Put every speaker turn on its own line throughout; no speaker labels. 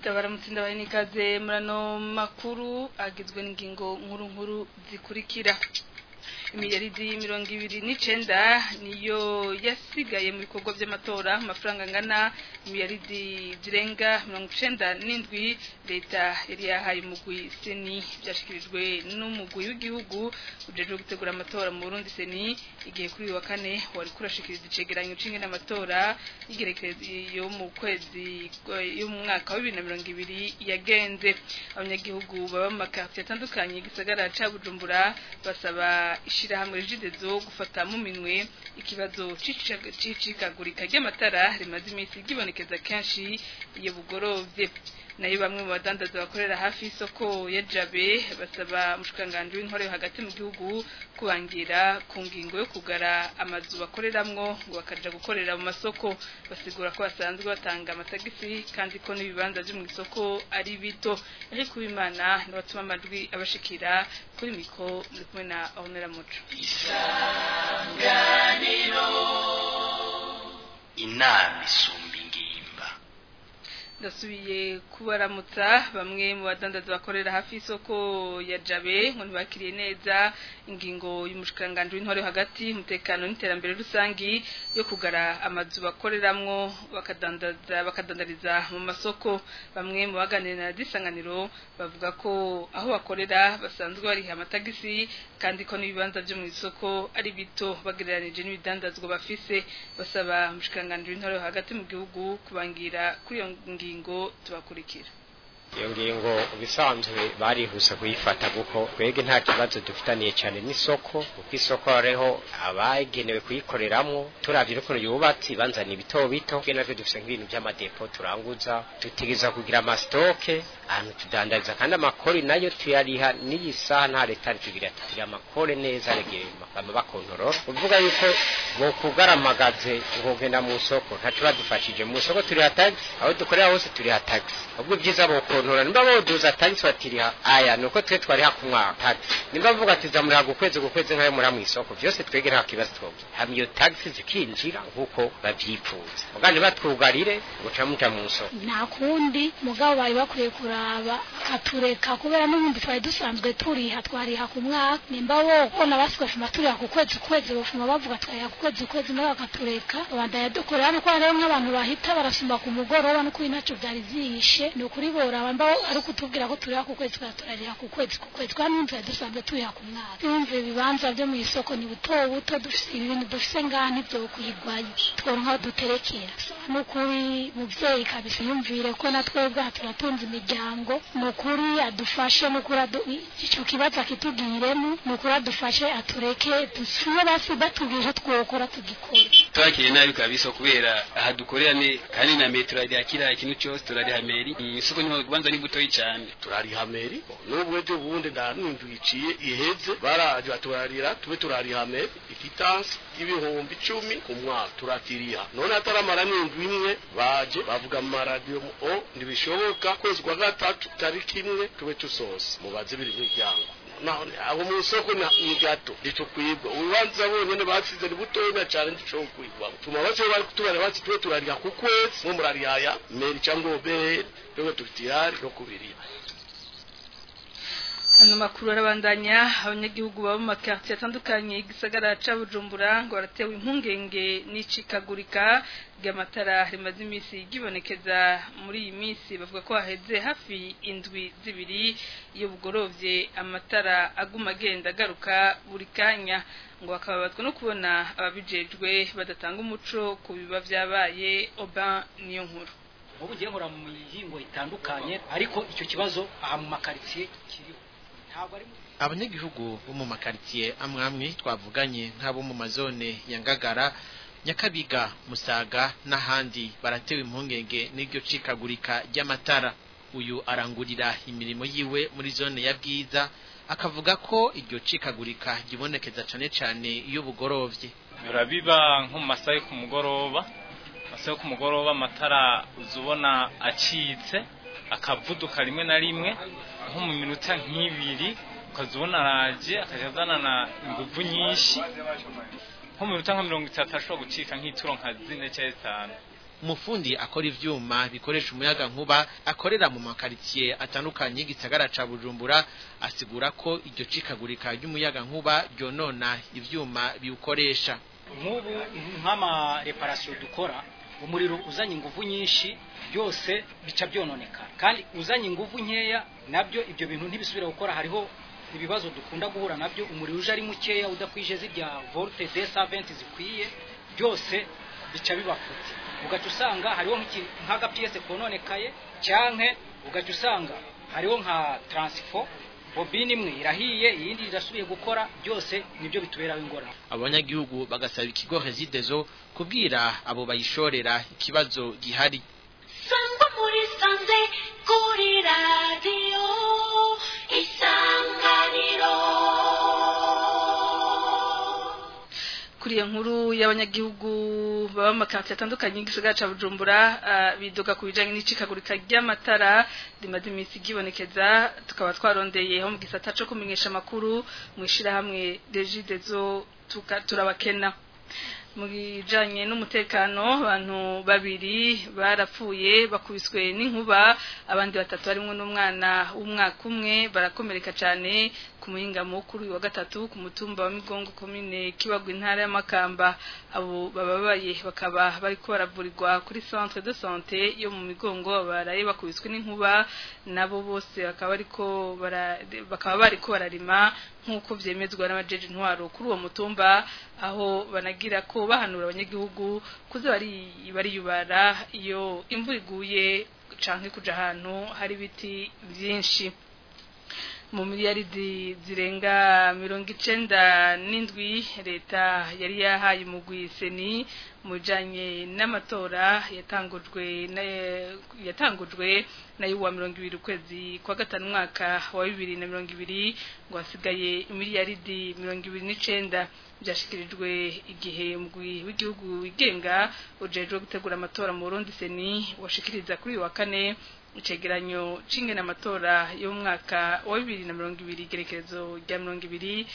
ndabaramutse ndabaye n'ikaze muri ano makuru agizwe n'ingingo nkuru nkuru zikurikira imiyaridi mirongo ibiri n'icenda niyo yasigaye mu bikorwa by'amatora amafaranga angana imiyaridi zirenga mirongo icenda n'indwi leta yari yahaye umugwi seni byashikirijwe n'umugwi w'igihugu ujejwe gutegura amatora mu burundi seni igihe kuri uyu wa kane wari kurashikiriza icegeranyo c'ingene amatora y'igerekezo yo mu kwezi yo mu mwaka wa bibiri na mirongo ibiri yagenze abanyagihugu baba mu makartiye atandukanye igisagara ca bujumbura basaba ishirahamwe rigidezo gufata mu minwe ikibazo c'icikagurika ry'amatara rimaze iminsi gibonekeza kenshi iyo bugorovye nayo bamwe mu badandaza bakorera hafi y'isoko ya jabe basaba umushikiranganji w'intore hagati mu gihugu kubangira ku ngingo yo kugara amazu bakoreramwo ngo bakaja gukorera mu masoko basigura ko basanzwe batanga amatagisi kandi ko n'ibibanza vyo mu isoko ari bito ariko uwimana niwe atuma amajwi abashikira kuri mikro muri kumwe na Ornella Muco
isanganiro inama isumba ingimba
ndasubiye kubaramutsa bamwe mu badandaza bakorera hafi y'isoko ya jabe ngo ntibakiriye neza ingingo y'umushikiranganji w'intore hagati umutekano n'iterambere rusangi yo kugara amazu bakoreramwo bakadandaza bakadandariza mu masoko bamwe mu baganira na disanganiro bavuga ko aho bakorera basanzwe bariha amatagisi kandi ko n'ibibanza byo mu isoko ari bito bagereranije n'ibidandazwa bafise basaba umushikiranganji w'intore hagati mu gihugu kubangira kuri iyo ngingo tubakurikira
iyo ngingo bisanzwe barihuse kuyifata kuko twege nta kibazo dufitaniye cyane n'isoko kuko isoko hariho abagenewe kuyikoreramwo turavye ukuntu yubatse banzana ibito bito twe navyo dufise nk'ibintu vy'amadepo turanguza tutegereza kugira amasitoke ahantu tudandariza kandi amakori nayo tuyariha n'iyi saha nta leta tugira tugira amakore neza regeye bama bakontorora uvuga yuko bo kugaramagaze ngogenda mu soko ntaco badufashije mu soko turiha tax aho dukorera hose turiha tax ubwo byiza bo kontora nimba boduza tax batiriha aya nuko twe twariha ku mwaka tax nimba mvuga tuza muri hagu kwezi gukwezi nkayo muri mu isoko byose twege nta kibazo twobye hamwe iyo tax zikinjira nkuko bavyifuza muganje batwugarire guca muja mu soko
nta kundi mugabo bari bakwiye kuraba katureka kubera n'ubundi twari dusanzwe turiha twariha ku mwaka nimba wo kubona basigashuma turiha ku kwezi kwezi bafuma bavuga twariha ku kwezi kwezi nawe bakatureka bandanya dukorera nuko hariho nk'abantu bahita barasumba ku mugoroba nuko ntacyo byari zihishe ni ukuri boraba mba ari kutubwira ko turiha ku kwezi turariha ku kwezi ku kwezi kandi n'inzu dusanzwe turiha ku mwaka yumva ibibanza byo mu isoko ni buto buto dufite ibintu dufite ngaha ntibyo kuyigwayo tworonka aho duterekera ni ukuri muvyeyi kabisa yumvire ko na twebwe aha turatunze imiryango ni ukuri adufashe ni ukuri icyo kibazo akitugiremo ni ukuri adufashe atureke dusibe basi batubwije twokora tugikora
twakiriye nabi kabisa kubera aha dukorera ni kandi na metero ya kiriya ikintu cyose turariha meri isoko niho kubanza ni butoyi cyane
turariha meri n'ubu ejo bundi nta n'inzu iciye iheze baraje baturarira tube turariha meri ikitansi y'ibihumbi icumi ku mwaka turakiriha none ataramara n'inzu imwe baje bavuga mu maradiyo o ntibishoboka kwezi kwa gatatu tariki imwe tube tusoza mubaze biri miryango none aho mu isoko ni gato ntitukwibwa urubanza bonyene basize ni butoya cyane ndicobo kwigwamo tuma bose bari kutubara basi tube turariha ku kwezi mwe murarihaya meri cyangwa obere twebwe tufite ihari no kubiriha
ano makuru arabandanya abanyagihugu baba mu makartiye atandukanye igisagara ca Bujumbura ngo baratewe impungenge n'icikagurika ry'amatara rimaze iminsi gibonekeza muri iyi minsi bavuga ko haheze hafi indwi zibiri iyo bugorovye amatara aguma agenda agaruka buri kanya ngo bakababazwa no kubona ababijejwe badatanga umuco ku biba vyabaye Oban niyo nkuru
ubu ngiye nkora mu mihingo itandukanye ariko icyo kibazo aha mu makaritsiye kiriho
abanyagihugu bo mu makaritsiye amwe amwe twavuganye nk'abo mu mazone ya ngagara nyakabiga musaga n'ahandi baratewe impungenge n'iryo cikagurika ry'amatara uyu arangurira imirimo yiwe muri zone ya bwiza akavuga ko iryo cikagurika gibonekeza cane cane iyo bugorovye
birabiba nko mu masaha yo ku mugoroba masaha yo ku mugoroba amatara uzubona acitse akavuduka rimwe na rimwe nko mu minota nk'ibiri ukazubona araje akajya azanana inguvu nyinshi nko mu minota nka mirongo itatu ashobora gucika nk'ituro nka zine cyangwa zitanu
umufundi akora ivyuma bikoresha umuyaga nkuba akorera mu makaritsiye atandukanye y'igisagara ca Bujumbura asigura ko iryo cikagurika ry'umuyaga nkuba ryonona ivyuma biwukoresha
nk'ubu nk'ama reparasiyo dukora umuriro uzanye ingufu nyinshi byose bica byononekara kandi uzanye ingufu nkeya nabyo ibyo bintu ntibisubira gukora hariho ibibazo dukunda guhura nabyo umuriro uje ari mukeya udakwije zirya volte de saventi zikwiye byose bica bibafutse ugaca usanga hariho nk'agapiyese kononekaye cyanke ugaca usanga hariho nka taransifo bobine imwe irahiye iyindi irasubiye gukora byose nibyo bituberaho ingorane
abanyagihugu bagasaba ikigo Rezidezo kubwira abo bayishorera ikibazo gihari
sangwa muri sanze kuri radiyo isanganiro
kuri iyo nkuru y'abanyagihugu baba mu makaritsiye atandukanye y'igisagara cya bujumbura bidoga ku bijyanye n'icikagurika ry'amatara rimaze iminsi ryibonekeza tukaba twarondeye mu gisata cyo kumenyesha amakuru mu ishyirahamwe regidezo turabakena mu bijyanye n'umutekano abantu babiri barapfuye bakubiswe n'inkuba abandi batatu harimo n'umwana w'umwaka umwe barakomereka cyane ku muhingamo kuri wa gatatu ku mutumba wa migongo komine kibagwa intara y'amakamba abo bababaye bakaba bari ko baravurirwa kuri centre de santé yo mu migongo baraye bakubiswe n'inkuba nabo bose bakaba bariko bakaba bari ko bararima nk'uko byemezwa n'abajeje intwaro kuri uwo mutumba aho banagira ko bahanura abanyagihugu kuza bari bariyubara iyo imvura iguye canke kuja ahantu hari ibiti byinshi mu miliyaridi zirenga mirongo icenda n'indwi leta yari yahaye umugwi seni mu bijanye n'amatora yatangujwe yatangujwe nayo wa mirongo ibiri ukwezi kwa gatanu umwaka wa bibiri na mirongo ibiri ngo hasigaye imiliyaridi mirongo ibiri n'icenda byashikirijwe igihe umugwi w'igihugu wigenga ujejwe gutegura amatora mu Burundi seni washikiriza kuri uyu wa kane icegeranyo c'ingene amatora yo mu mwaka wa bibiri na mirongo ibiri igerekezo rya mirongo ibiri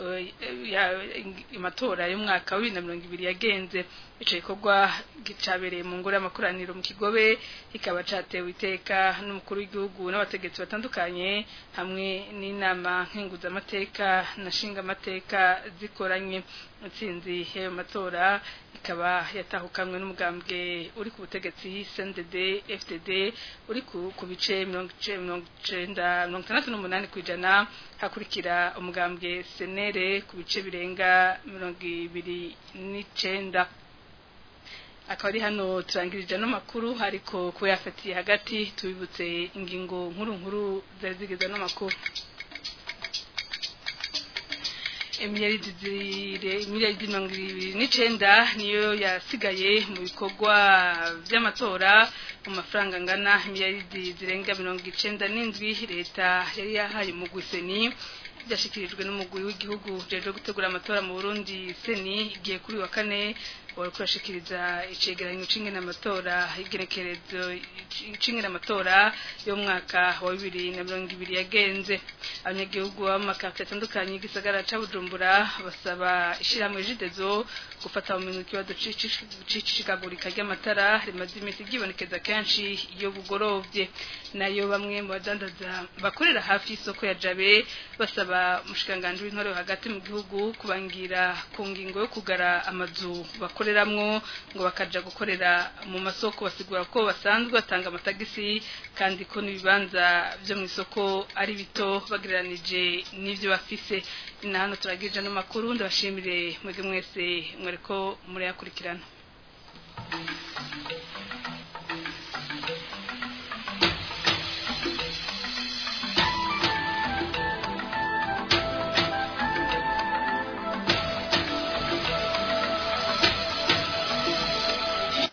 amatora yo mu mwaka wa bibiri na mirongo ibiri yagenze ico gikorwa gicabereye mu ngoro y'amakoraniro mu kigobe kikaba catewe iteka n'umukuru w'igihugu n'abategetsi batandukanye hamwe n'inama nkenguzamateka na nshingamateka zikoranye intsinzi y'ayo matora ikaba yatahukanwe n'umugambwe uri ku butegetsi CNDD FDD uri ku bice mirongo icenda mirongo itandatu n'umunani ku ijana hakurikira umugambwe senere ku bice birenga mirongo ibiri n'icenda akaba ari hano turangirije ano makuru ariko kuba yafatiye hagati tubibutse ingingo nkuru nkuru zari zigize ano makuru imiliyaridi mirongo ibiri n'icenda niyo yasigaye mu bikorwa by'amatora mu mafaranga angana imiliyaridi zirenga mirongo icenda n'indwi leta yari yahaye umugwi seni byashyikirijwe n'umugwi w'igihugu ujejwe gutegura amatora mu burundi seni igiye kuri wa kane wari kurashikiriza icegeranyo c'ingene amatora igerekerezo c'ingene amatora yo mwaka wa bibiri na mirongo ibiri yagenze abanyagihugu baba mu makaritsiye atandukanye y'igisagara ca bujumbura basaba ishirahamwe jidezo gufata mu minwe ikibazo c'icikagurika ry'amatara rimaze iminsi ryibonekeza kenshi iyo bugorovye nayo bamwe mu badandaza bakorera hafi y'isoko ya jabe basaba umushikiranganji w'intore hagati mu gihugu kubangira ku ngingo yo kugara amazu bakoreramwo ngo bakaja gukorera mu masoko basigura ko basanzwe batanga amatagisi kandi ko n'ibibanza byo mu isoko ari bito bagereranije n'ivyo bafise na hano turagirije no makuru ndabashimire mwege mwese mwereko murayakurikirana